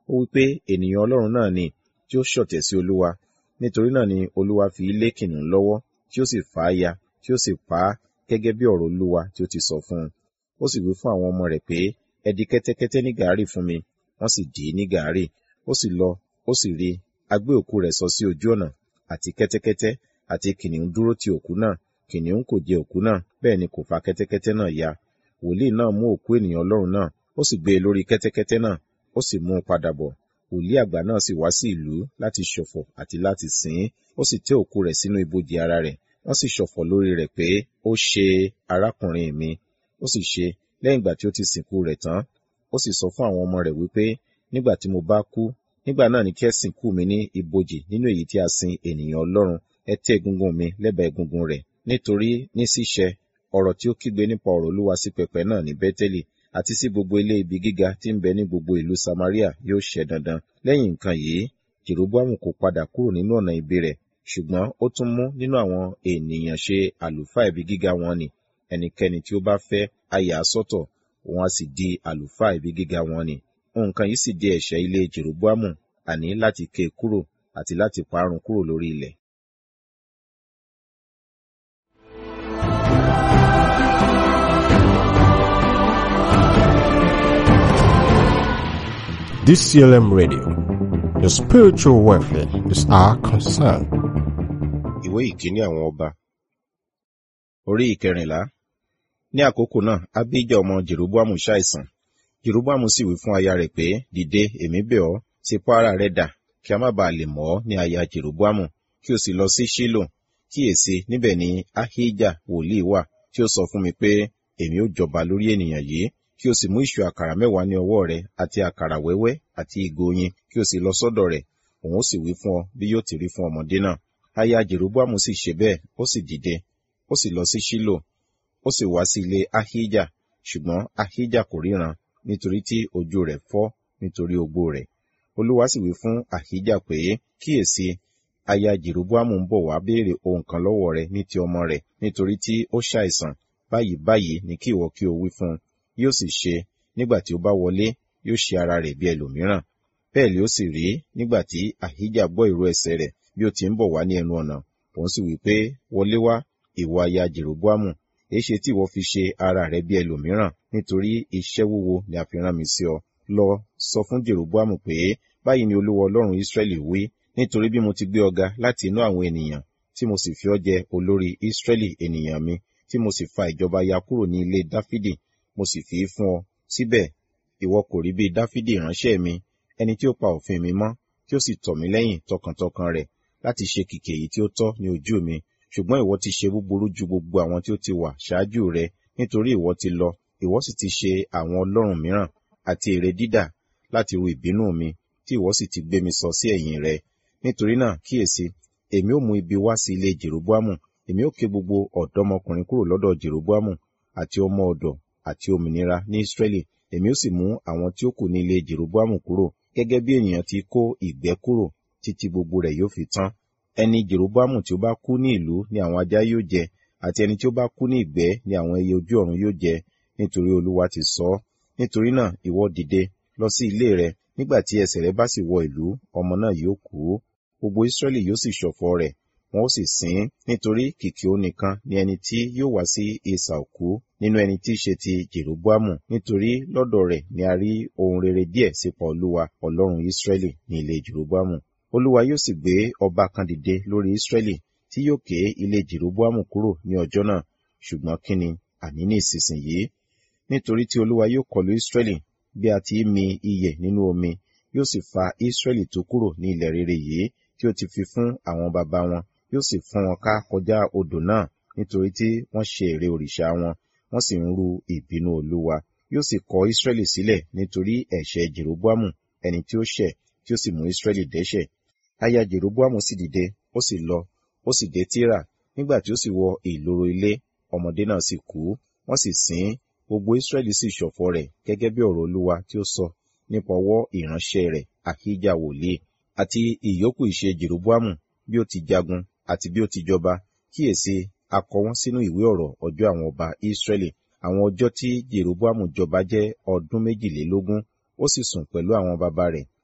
ó wí pé ènìyàn ọlọ́run náà ni tí ó ṣọ̀tẹ̀ sí olúwa nítorí náà ni olúwa fi lé kìnnìún lọ́wọ́ tí ó sì fà á ya tí ó sì pa á gẹ́gẹ́ bí ọ̀rọ̀ olúwa tí ó ti sọ fún un ó sì wí fún àwọn ọmọ rẹ̀ pé ẹ di kẹ́tẹ́kẹ́tẹ́ ní gàárì fún mi wọ́n sì dì í ní gàárì ó sì lọ ó sì rí a gbé òkú rẹ̀ sọ sí ojú ọ̀nà àti kẹ́tẹ́kẹ́tẹ́ àti kìnnìún dúró ti òkú náà kìnnìún kò jẹ òkú náà bẹ́ẹ̀ ni kò fa kẹ́tẹ́kẹ́tẹ́ náà ya wòlíì náà mú òkú ènìyàn ọlọ́run náà ó sì gbé e lórí kẹ́tẹ́kẹ́tẹ́ náà ó sì mú un padà bọ̀ wòlíì àgbà náà sì wá sí ìlú láti ṣọ̀fọ̀ àti láti sìn ín ó sì tẹ́ òkú rẹ̀ sínú ibojì ara rẹ̀ wọ́n sì ṣọ̀fọ̀ lórí rẹ̀ pé ó ṣe arákùnrin mi ó sì ṣe lẹ́yìn ìgbà tí ó ti sìnkú rẹ̀ tán ó sì sọ fún àwọn ọmọ rẹ̀ wípé nígbà tí mo bá kú nígbà náà ni kí ẹ sìnkú mi ní ibojì nínú èyí tí a sin ènìyàn ọlọ́run ẹ tẹ́ egungun mi lẹ́bàá egungun rẹ̀ nítorí ní ṣíṣẹ ọ̀rọ̀ tí ó kígbe nípa ọ̀rọ̀ olúwa sí pẹpẹ náà ní bẹ́tẹ́lì àti sí gbogbo ilé ibi gíga tí ń bẹ ní gbogbo ìlú samaria yóò ṣẹ dandan lẹ́yìn nǹkan yìí jeroboamu kò padà kúrò nínú ọ̀nà ibi rẹ̀ ṣùgbọ́n ó tún mú nínú àwọn ènìyàn ṣe àlùfáà ibi gíga wọn ni ẹnikẹ́ni tí ó bá fẹ́ a yà á sọ́tọ̀ òun á sì di àlùfáà ibi gíga wọn ni nǹkan yìí sì di ẹ̀ṣẹ̀ ilé jeroboamu àní láti ké e kúrò àti láti parun kúrò lórí ilẹ̀ DCLM Radio. Your spiritual welfare is our concern. ìwé ìkíní àwọn ọba orí ìkẹrìnlá ní àkókò náà abijah ọmọ jeroboamu ṣàìsàn jeroboamu sì wí fún aya rẹ̀ pé dìde èmi bẹ̀ ọ́ ti pa ara rẹ̀ dà kí a má baà lè mọ̀ ọ́ ní aya jeroboamu kí o sì lọ sí ṣílò kíyèsí níbẹ̀ ni ahijah wòlíì wà tí ó sọ fún mi pé èmi ó jọba lórí ènìyàn yìí kí o sì mú ìṣù àkàrà mẹ́wàá ní ọwọ́ rẹ àti àkàrà wẹ́wẹ́ àti ìgò oyin kí o sì lọ sọ́dọ̀ rẹ̀ òun ó sì wí fún ọ bí yóò ti rí fún ọmọdé náà aya jeroboamu sì ṣe bẹ́ẹ̀ ó sì dìde ó sì lọ sí ṣílò ó sì wá sí ilé ahijah ṣùgbọ́n ahijah kò ríran nítorí tí ojú rẹ̀ fọ́ nítorí ogbó rẹ̀ olúwa sì wí fún ahijah pé kíyèsí aya jeroboamu ń bọ̀ wá béèrè ohun kan lọ́wọ́ rẹ ní ti ọmọ rẹ̀ nítorí tí ó ṣàìsàn báyìí báyìí ni kí ìwọ kí o wí fún un yóò sì ṣe nígbà tí ó bá wọlé yóò ṣe ara rẹ̀ bí ẹlòmíràn bẹ́ẹ̀ ni ó sì rí nígbà tí ahijah gbọ́ ìró ẹsẹ̀ rẹ̀ bí ó ti ń bọ̀ wá ní ẹnu ọ̀nà òun sì wí pé wọlé wá ìwọ aya jeroboamu èéṣe tí ìwọ fi ṣe ara rẹ bí ẹlòmíràn nítorí iṣẹ́ wúwo ni a fi rán mi sí ọ lọ sọ fún jeroboamu pé báyìí ni olúwa ọlọ́run israẹli wí nítorí bí mo ti gbé ọ ga láti inú àwọn ènìyàn tí mo sì fi ọ jẹ olórí israẹli ènìyàn mi tí mo sì fa ìjọba ya kúrò ní ilé dáfídì mo sì fi í fún ọ síbẹ̀ ìwọ kò rí bí dáfídì ìránṣẹ́ mi ẹni tí ó pa òfin mi mọ́ tí ó sì tọ̀ mí lẹ́yìn tọkàntọkàn rẹ̀ láti ṣe kìkì èyí tí ó tọ́ ní ojú mi ṣùgbọ́n ìwọ ti ṣe búburú ju gbogbo àwọn tí ó ti wà ṣáájú rẹ nítorí ìwọ ti lọ ìwọ sì ti ṣe àwọn ọlọ́run mìíràn àti ère dídà láti ru ìbínú mi tí ìwọ sì ti gbé mi sọ sí ẹ̀yìn rẹ nítorí náà kíyèsí èmi ó mú ibi wá sí ilé jeroboamu èmi ó ké gbogbo ọ̀dọ́mọkùnrin kúrò lọ́dọ̀ jeroboamu àti ọmọ ọ̀dọ̀ àti òmìnira ní israẹli èmi ó sì mú àwọn tí ó kù ní ilé jeroboamu kúrò gẹ́gẹ́ bí ènìyàn ti kó ìgbẹ́ kúrò títí gbogbo rẹ̀ yóò fi tán ẹni jeroboamu tí ó bá kú ní ìlú ni àwọn ajá yóò jẹ àti ẹni tí ó bá kú ní ìgbẹ́ ni àwọn ẹyẹ ojú ọ̀run yóò jẹ nítorí olúwa ti sọ ọ́ nítorí náà ìwọ dìde lọ sí ilé rẹ nígbà tí ẹsẹ̀ rẹ bá sì wọ ìlú ọmọ náà yóò kú gbogbo israẹli yóò sì ṣọ̀fọ̀ rẹ̀ wọn ó sì sìn ín nítorí kìkì ó nìkan ni ẹni tí yóò wá sí ìsà òkú nínú ẹni tí í ṣe ti jeroboamu nítorí lọ́dọ̀ rẹ̀ ni a rí ohun rere díẹ̀ sípa olúwa ọlọ́run israẹli ní ilé jeroboamu olúwa yóò sì gbé ọba kan dìde lórí israẹli tí yóò ké ilé jeroboamu kúrò ní ọjọ́ náà ṣùgbọ́n kí ni àní ní ìsinsìnyí nítorí tí olúwa yóò kọlu israẹli bí a ti mi iyẹ̀ nínú omi yóò sì fa israẹli tó kúrò ní ilẹ̀ rere yìí tí ó ti fi fún àwọn baba wọn yóò sì fún wọn ká kọjá odò náà nítorí tí wọ́n ṣe ère òrìṣà wọn wọ́n sì ń ru ìbínú olúwa yóò sì kọ israẹli sílẹ̀ nítorí ẹ̀ṣẹ̀ jeroboamu ẹni tí ó ṣẹ̀ tí ó sì mú israẹli dẹ́ṣẹ̀ aya jeroboamu sì dìde ó sì lọ ó sì dé tíra nígbà tí ó sì wọ ìloro ilé ọmọdé náà sì kú wọ́n sì sìn gbogbo israẹli sì ṣọ̀fọ̀ rẹ̀ gẹ́gẹ́ bí ọ̀rọ̀ olúwa tí ó sọ nípa ọwọ́ ìránṣẹ́ rẹ̀ àhíjà wòlíì àti ìyókù ìṣe jeroboamu bí ó ti jagun àti bí ó ti jọba kíyèsí a kọ wọ́n sínú ìwé ọ̀rọ̀ ọjọ́ àwọn ọba israẹli àwọn ọjọ́ tí jeroboamu jọba jẹ́ ọdún méjìlélógún ó sì sùn pẹ̀lú àwọn baba rẹ̀